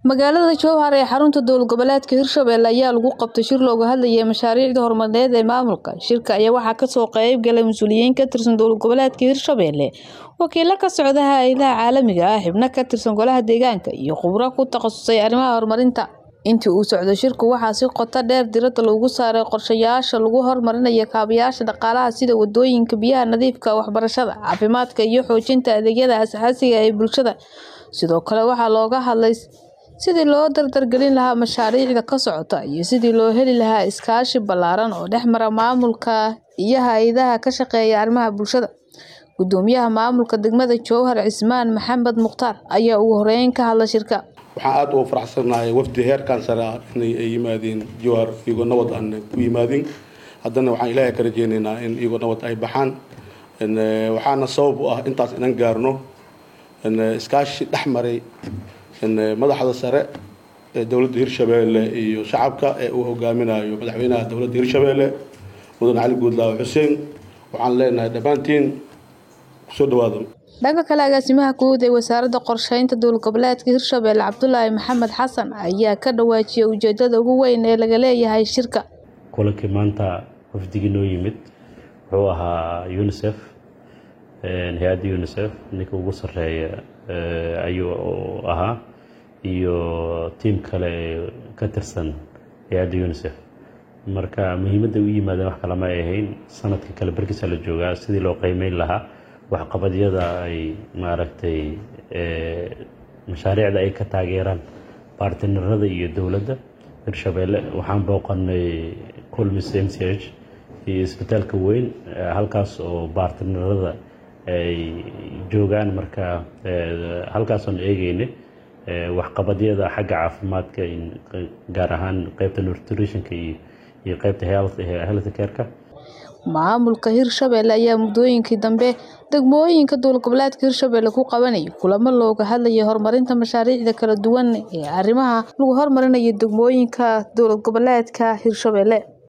Magaalada Jowhar ee xarunta dowlad goboleedka Hirshabelle ayaa lagu qabtay shir looga hadlayay mashaariicda horumarineed ee maamulka. Shirka ayaa waxaa kasoo qayb galay mas'uuliyiin ka tirsan dowlad goboleedka Hirshabelle, wakiilo ka socda hay'adaha caalamiga ah, xubno ka tirsan golaha deegaanka, iyo khubaro ku takhasusay arrimaha horumarinta. Intii uu socday shirku waxaa si qoto dheer diiradda loogu saaray qorshayaasha lagu horumarinayo kaabayaasha dhaqaalaha sida wadooyinka, biyaha nadiifka ah, waxbarashada, caafimaadka, iyo xoojinta adeegyada aasaasiga ah ee bulshada. Sidoo kale waxaa looga hadlay sidii loo dardar gelin lahaa mashaariicda ka socda iyo sidii loo heli lahaa iskaashi ballaaran oo dhex mara maamulka iyo hay'adaha ka shaqeeya arrimaha bulshada. Guddoomiyaha maamulka degmada Jowhar Cismaan Maxamed Mukhtaar ayaa ugu horeyn ka hadlay shirka. waxaan aad ugu faraxsanahay wafdi heerkan sare ah inay ay yimaadeen Jowhar iyagoo nabad aan ku yimaadeen haddana waxaan ilaahay ka rajaynaynaa in iyagoo nabad ay baxaan In, eh, waxaana sabab u ah intaas inan gaarno in, eh, iskaashi dhex maray in, eh, madaxda sare ee dowladda Hirshabelle iyo shacabka ee uu hogaaminayo madaxweynaha dowladda Hirshabelle mudan cali guudlaawe xuseen waxaan leenahay dhammaantiin kusoo dhawaada Dhanka kale, agaasimaha guud ee wasaaradda qorsheynta dowlad goboleedka Hirshabelle Cabdulaahi Maxamed Xasan ayaa ka dhawaajiyay ujeedada ugu weyn ee laga leeyahay shirka. kulankii maanta wafdigii noo yimid wuxuu ahaa unicef hay-adda unicef ninka ugu sarreeya eh, ayuu ahaa iyo tiim kale ee ka tirsan hay-adda unicef marka muhiimadda u yimaadeen wax kale ma ay ahayn sanadka kale barkiisa la joogaa sidii loo qiimeyn lahaa waxqabadyada ay maaragtay eh, mashaariicda ay ka taageeraan baartinarada iyo dowladda hirshabelle waxaan booqanay culmis m c h iyo isbitaalka weyn eh, halkaas oo baartinarada ay joogaan marka eh, halkaasoon eegeynay eh, waxqabadyada xagga caafimaadka in- gaar ahaan qeybta nutritionka iyo iyo qeybta health health care-ka Maamulka Hirshabelle ayaa muddooyinkii dambe degmooyinka dowlad goboleedka Hirshabelle ku qabanayay kulamo looga hadlayay horumarinta mashaariicda kala duwan ee arrimaha lagu horumarinayo degmooyinka dowlad goboleedka Hirshabelle.